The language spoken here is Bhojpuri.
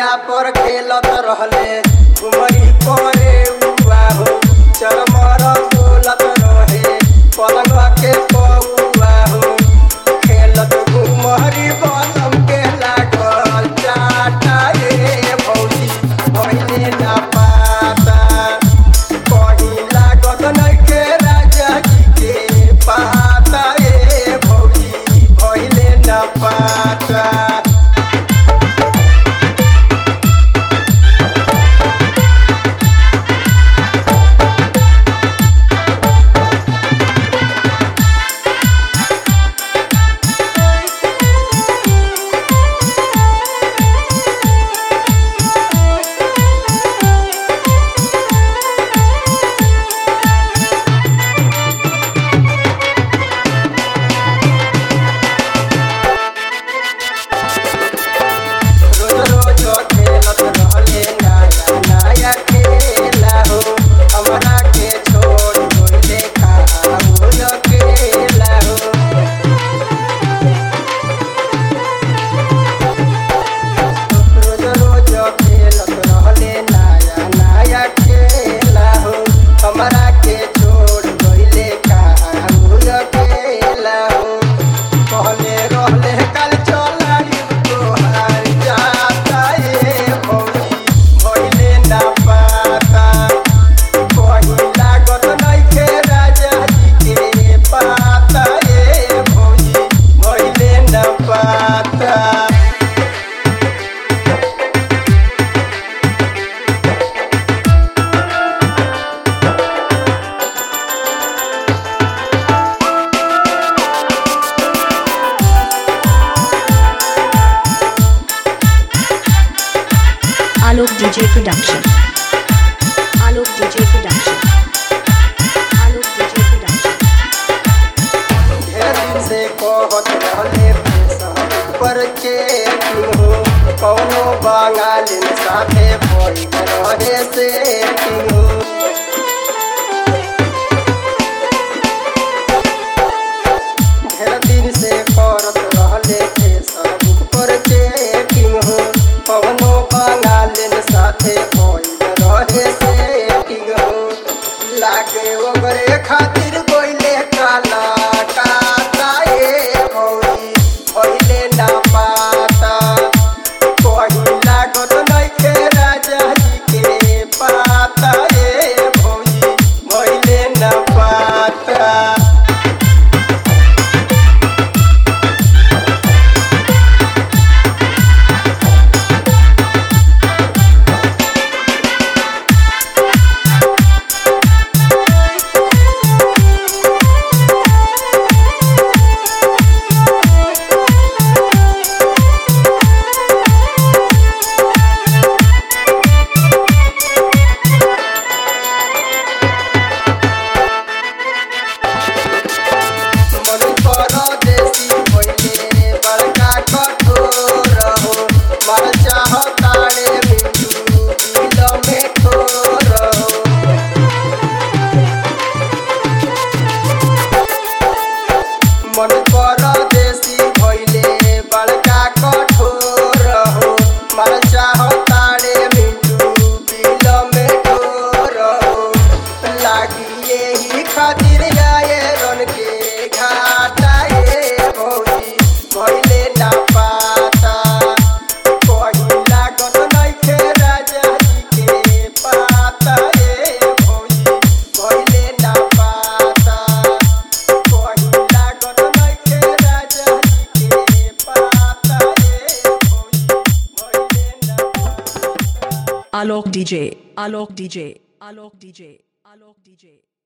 पर खेलत रहले घुमरी परे उआ हो चरमर बोलत रहे पलंग के पौआ हो खेलत घुमरी बलम के लागल चाटा रे भौजी भइले ना पाता कहीं लागत नइखे राजा जी के पाता ए भौजी भइले ना पाता रोज रोज खेलत रहले नया नया खेला हो हमरा के छोड़ गइले खाओ अकेला हो रोज रोज खेलत रहले नया नया खेला हो हमरा के छोड़ गइले खाओ अकेला हो कहले रहले कल चलाई तोहार जाता ए भौजी भइले ना पाता कहीं लागत नइखे राजा जी के पाता ए भौजी भइले ना पाता Alok DJ Production. Alok DJ Production. Alok DJ Production. ढेर दिन से कहत रहले पेशा पर चेकिंग हो कौनो बंगालिन साथे बैठ रहे सेटिंग हो ढेर दिन से करत रहले फेसबुक पर चेकिंग हो कौनो बंगालिन साथे बैठ रहे सेटिंग हो लागे ओकरे खातिर गोइले काला काता ए भौरी भइले ना पाता कहीं लागत नइखे राजा जी के पाता ए भौजी भइले ना पाता मन परदेसी भइले बड़का कठोर हो मर चाहतारे मिठू दिल में ठोर हो मन परदेसी भइले बड़का कठोर हो मर चाहतारे मिठू दिल में ठोर हो लागी यही खातिर आए रन के घाटा ए भौजी भइले ना पाता कहीं लागत नइखे राजा जी के पाता ए भौजी भइले ना पाता कहीं लागत नइखे राजा जी के पाता ए भौजी भइले ना पाता Alok DJ, Alok DJ, Alok DJ, Alok DJ.